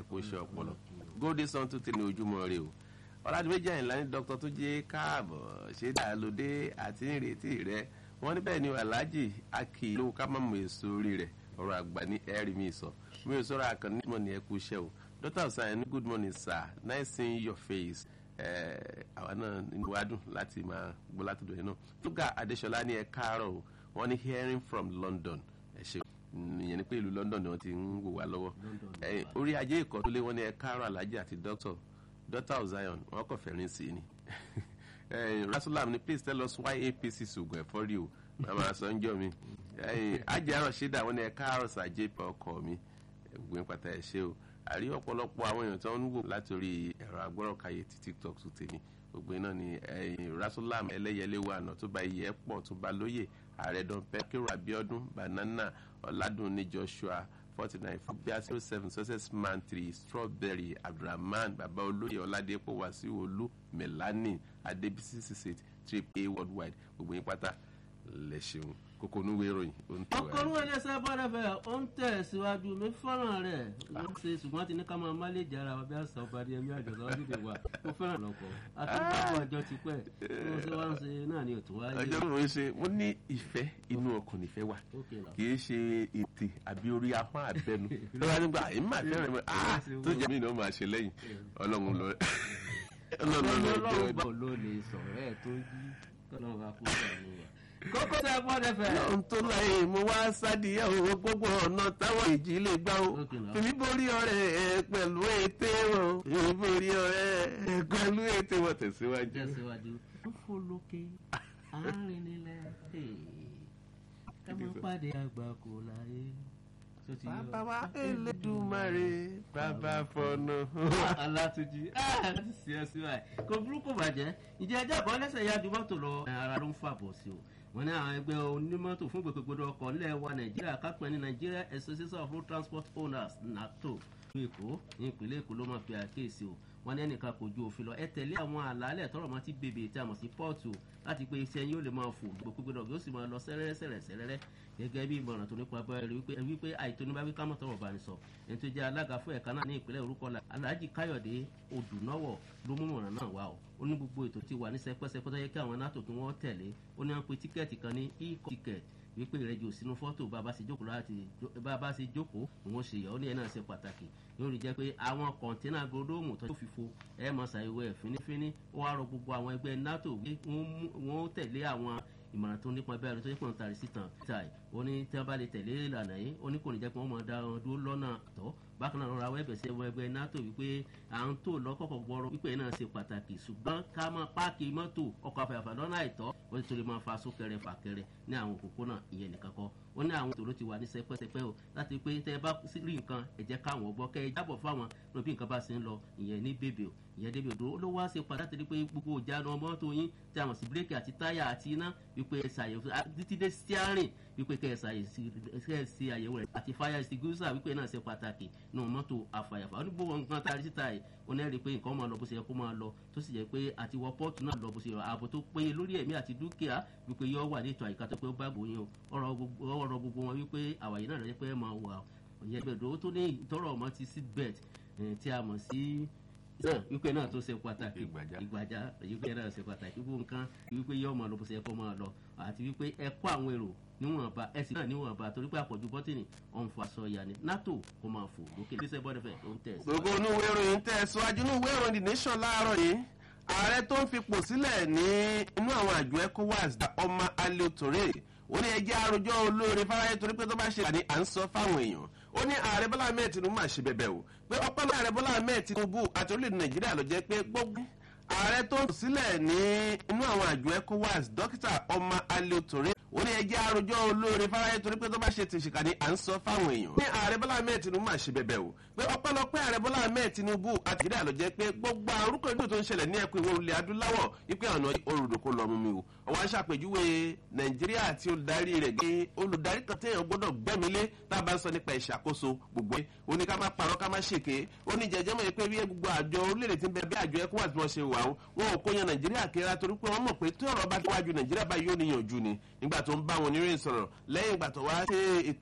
ẹ̀kú iṣẹ́ ọpọlọ góòdì sàn tó tẹ̀lé ojúmọ́ rẹ o ọ̀làdìmẹ́jì àyìnlá ní dókítà tó jẹ́ káàbọ̀ ṣé dàlódé àti ìrètí rẹ wọ́n níbẹ̀ ni aláàjì akì ló ká má mọ èso orí rẹ̀ ọ̀rọ̀ àgbà ní ẹ̀rí mi sọ mi ò sọ̀rọ̀ àkànní mọ̀ ní ẹ̀kú iṣẹ́ o dókítà ọ̀sán ní good morning sir nice seeing your face àwa náà inú wa dùn láti máa gbọ́ látọ̀dọ̀ yẹn náà fúgà adéṣọlá ní ẹ káàárọ̀ o wọ́n ní hearing from london ẹ ṣe ìyẹn ni pé ìlú london ni wọ́n ti ń wò wá lọ́wọ́ orí ajé ìkọ́tólé wọ́n ní ẹ káàárọ̀ alájì àti dókítà dókítà zion wọ́n kọ̀ fẹ́rin sí i ni rasulam ni please tell us why apc sògùn ẹ̀fọ́ rí o màmá sọ ń jọ mi ajé àrùn ṣẹ́dá wọ́n ní ẹ káàárọ̀ sàjẹ́ pa ọkọ mi ẹ̀gbọ́n pátá ẹ̀ ṣe o àrí ọ̀pọ̀lọpọ̀ àwọn èèyàn tó ń wò látòrí ẹ̀rọ agbọ́rọ̀kayé ti tiktok tó tèmi gbogbo iná ni rasulam ẹlẹ́yẹlé wà náà tó bá iyẹ̀ pọ̀ tó bá lóye ààrẹ dọ̀pẹ́ kérò abiodun banana ọ̀làdùnní joshua forty nine fúbíà zero seven success man three strawberry abdulrahman baba olóyè ọ̀làdẹ́pọ̀ wàsíù olú melanie adébísí six trip a worldwide gbogbo yín pátá lẹ ṣeun kókó onúwé ìròyìn ó ń tẹ̀wá. ọkọ̀ olúwa ẹlẹ́sẹ̀ bọ́dẹ̀fẹ̀ ó ń tẹ̀ síwájú mi fọ́nrán rẹ̀ ó ń ṣe ṣùgbọ́n ti ní ká máa máa lè jára wa bí àṣà ọba ní ẹ̀mí àjọ̀dọ̀ ọdún wa mo fẹ́ràn lọ́kọ̀ àtúntò ọjọ́ ti pẹ́ mo ṣe wá ń ṣe náà ni òtún wáyé. ọjọ́ mi ò ń ṣe mo ní ìfẹ́ inú ọkàn nífẹ̀ẹ́ wà kì í ṣe ètè àbí orí ahọ́n àbẹnu lọ́wọ́ nígbà èmi máa fẹ́ràn mi tó jẹ́ mi náà máa ṣe lẹ́yìn ọlọ́run lọ ọlọ́run ló lè sọ̀rọ̀ ẹ̀ tó yí kọ́lọ́run bá kú sọ̀rọ̀ wa kókó tẹ bọ́dẹ fẹ́. ohun tó láyé mo wá sádìyà owó gbogbo ọ̀nà táwọn ìjì lè gbá o fìmí borí ọ̀rẹ́ ẹ pẹ̀lú ète wọn fìmí borí ọ̀rẹ́ ẹ pẹ̀lú ète wọn tẹ̀síwájú. tẹ̀síwájú ó fò lókè àárín nílẹ̀ ẹ máa pàdé àgbà kò láyé. bàbá wa elédùmarè bàbá fọnà. alátúnjì láti ṣe ẹ síwáyé kò burúkú bàjẹ́ ìjẹ́ ẹjọ́ kan lẹ́sẹ̀ yá ju mọ́tò lọ ara ló ń fàbọ̀ sí o wọn ní àwọn ẹgbẹ́ onímọ́tò fún gbogbogbò ọkọ̀ nílẹ̀ wa nàìjíríà kápẹ́ ní nigeria association of road transport owners nato ìlú èkó ní ìpínlẹ̀ èkó ló máa fi àkéèsí o wọn ní ẹnìkan kò ju òfin lọ ẹ tẹ̀lé àwọn àlàálẹ̀ tọrọ mọ́ ti bèbè tí a mọ̀ sí pọ́ọ̀tù láti pé iṣẹ́ yóò lè máa fò gbogbogbò náà yóò sì máa lọ sẹ́rẹ́rẹ́ sẹ́rẹ́ sẹ́rẹ́rẹ́ gẹ́gẹ́ bí ìmọ̀ràn tó nípa abẹ́rẹ́ wípé wípé àìtóníbáwí kámọ̀ tọrọ bá ní sọ ẹni tó jẹ́ alága fún ẹ̀ka náà ní ìpínlẹ̀ orúkọ la alhaji káyọ̀dé odùnáwọ̀ ló mú mọ̀ràn náà wá o ó ní gbogbo ètò ti wà ní sẹpẹ́sẹpẹ́ tó yẹ kí àwọn nato kí wọ́n tẹ̀lé ó ní wọ́n pe tíkẹ́ẹ̀tì kan ní e ticket wípé ìrẹ́jọ sínú fọ́tò bàbá ṣe jókòó láti bàbá ṣe jókòó òun ṣe yọ ó ní ẹ̀ náà ṣe pàtàkì yóò rí jẹ́ pé àwọn kọ̀ǹténà gòdóòmù tó fìfo ẹ̀ mọ̀ ṣàyẹ̀wò ẹ̀ fínífíní ó wá rọ gbogbo àwọn ẹgbẹ́ nato pé wọ́n tẹ̀lé àwọn ìmọ̀ràn tó nípa bẹ́ẹ̀ ni tó yẹ kó ń tari sítan títa ẹ̀ ó ní tí wọ́n bá lè tẹ̀lé ìlànà yìí ó ní kò ní jẹ́ pé wọ́n máa da wọn dúró lọ́nà tọ́ bákan náà rọra wẹ́bẹ̀ sí ẹwọ ẹgbẹ́ nato wípé à ń tò lọ́kọ̀ọ̀kọ̀ gbọ́rọ̀ wípé náà ṣe pàtàkì ṣùgbọ́n ká máa páàkì mọ́tò ọkọ̀ àfẹ́fẹ́ lọ́nà àìtọ́ ó ti torí máa fa súnkẹrẹ fàkẹrẹ ní àwọn òpópónà ìyẹn nìkan kọ́ ó ní àwọn tòró ti wà ní sẹpẹsẹpẹ o láti pé tẹ bá rí nǹkan ẹ jẹ́ káwọn gbọ́ kẹ́ ẹ jábọ̀ fáwọn lóbi nǹkan bá ṣe ń lọ ìyẹn ní bèbè o ìyẹn débi òdòdó ló wá ṣe pàtàkì rí pé gbogbo ìjánu mọ́tò yín tí a mọ̀ sí bírèkì àti táyà àti iná wípé ẹ ṣàyẹ̀wò títí dé steering wípé kẹ́ ẹ ṣe àyẹ̀wò rẹ̀ àti fire extinguisher wípé náà ṣe pàtàkì nù mọ́tò àfàyàfà ó ní gbogbo nǹkan tá a rí síta yìí ó ní rí pé nǹkan máa lọ bó ṣe yẹ kó máa lọ tó sì jẹ́ pé àti wọ pọ́ọ̀tù náà lọ bó ṣe yẹ ààbò tó péye lórí ẹ̀mí àti dúkìá wípé yọ wà ní ètò àyíká tó pé ó bá gbòyìn o ọ̀rọ̀ gbogbo wọn wípé àwàyè náà rẹ̀ pé ẹ máa wà ọ̀yẹ́ bẹ̀rẹ̀ tó ní ìtọ́rọ̀ ọmọ ti seat belt tí a mọ̀ sí náà wípé náà tó ṣe pàtàkì ìgbàjá wípé náà ṣe pàtàkì gbogbo nǹkan wípé yọ ọmọ lọ bó ṣe yẹ kó máa lọ àti wípé ẹ kó àwọn èrò níwọ̀nba ẹ sì náà níwọ̀nba torí pé àpọ̀jù bọ́tìnì ọ̀n fa sọ ìyá ni nato kó máa fò lókè lẹ́sẹ̀ bọ́dẹ̀fẹ̀ ló ń tẹ̀. gbogbo inú ìwé ìròyìn tẹ̀ síwájú inú ìwé ìròyìn the nation láàárọ̀ yìí ààrẹ tó ń fipò sílẹ̀ ní inú àwọn àjọ ecowas ọmọ alẹ́ òtòrè ó ní ẹjẹ́ àròjọ olóore fáráyé torí pé tó bá ṣe àní à ń sọ fáwọn èèyàn ó ní ààrẹ bọ́lá ahmed tinubu máa ṣe bẹ̀bẹ̀ o pé ọpẹ́ náà ààrẹ bọ́lá ahmed tinubu àti orílẹ̀-èdè nàìjíríà ló jẹ́ pé gbogbo ààrẹ tó ń sílẹ̀ ní inú àwọn àjọ ecowas dókítà ọmọ alẹ́ òtòrè ó ní ẹjẹ́ àròjọ olóore fáráyé torí pé tó bá ṣe tìṣìkà ní à ń sọ fáwọn èèyàn. ní ààrẹ bọ́lá ahmed tinubu máa ṣe bẹ̀bẹ̀ o pé ọpẹ́lọpẹ́ ààrẹ bọ́lá ahmed tinubu àti ìdílé àlọ́ jẹ́ pé gbogbo àrùkọ ìlú tó ń ṣẹlẹ̀ ní ẹkùn ìwọ̀ ilẹ̀ adúláwọ̀ wípé ọ̀nà olùdókò lọ mú mi o. ọwọ́ aṣàpèjúwe nàìjíríà àti olùdarí rẹ̀ gbé olùdarí kan téèyàn gbọ́dọ̀ gbẹ́mílé tá a bá ń sọ nípa ìṣàkóso gbogbo ẹ̀ ó ní ká má parọ́ ká má ṣèké ó ní jẹjẹ́ mọ̀ pé bí gbogbo àjọ orílẹ̀-èdè ti ń bẹ bí àjọ ecowas bí wọ́n ṣe wà ó wọn ò kó yan nàìjíríà kéré torí pé wọ́n mọ̀ pé tí ọ̀rọ̀ bá wájú nàìjíríà báyìí yóò níyànjú ni nígbà tó ń bá wọn oníròyìn sọ̀rọ̀ lẹ́yìn ìgbà tó wá ṣe ètò